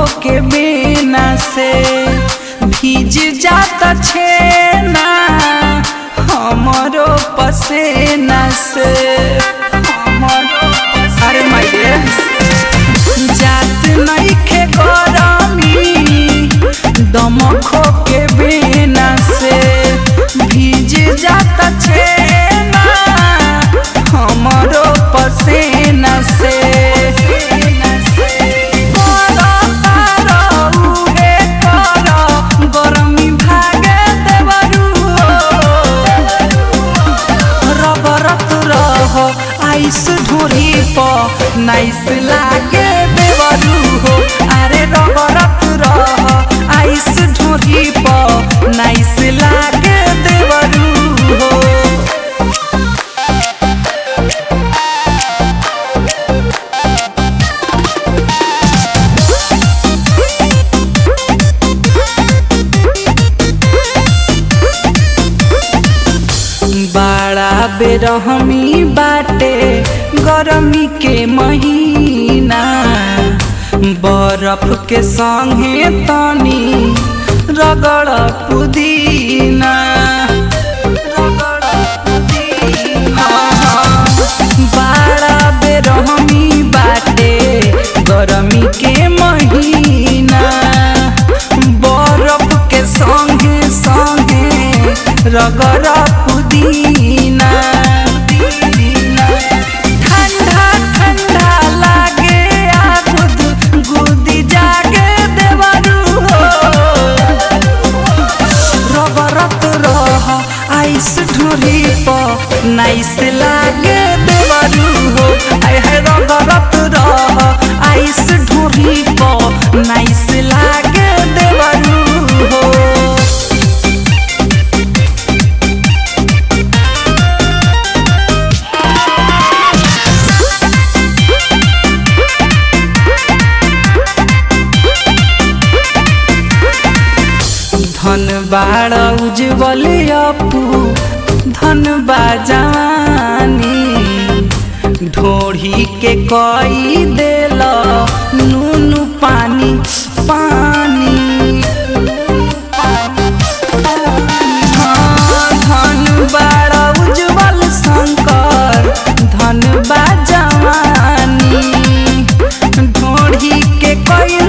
के बिना से भीज जाता छेना हमरो पसेना से हमरो पसेना अरे माय जात नइखे गरमी दमखो के बिना से भीज जाता छेना हमरो पसेना से गरमी भागे देवरू रबरत रह आइस ढोरी प नाइस लागे देवरू हो अरे रबरत रह आइस ढोरी प नाइस लागे देवरू हो बड़ा बेरहमी बाटे गरमी के महीना बरफ के संगे तनी रगड़ पुदीना रगड़ पुदीना बड़ा बेरहमी बाटे गरमी के महीना बरफ के संगे संगे रगड़ पुदीना ठंडा ठंडा लागे आगुद गुदी जागे देवरू हो रबरत रह आइस ढोरी प नाइस लागे देवरू हो आय है रबरत रह आइस ढोरी प नाइस लागे देवरू हो धन बाड़ उज्जवल अपू धन बाजानी ढोढ़ी के कई देल नून पानी पानी हाँ, धन बाड़ उज्जवल शंकर धन बाजानी ढोढ़ी के कई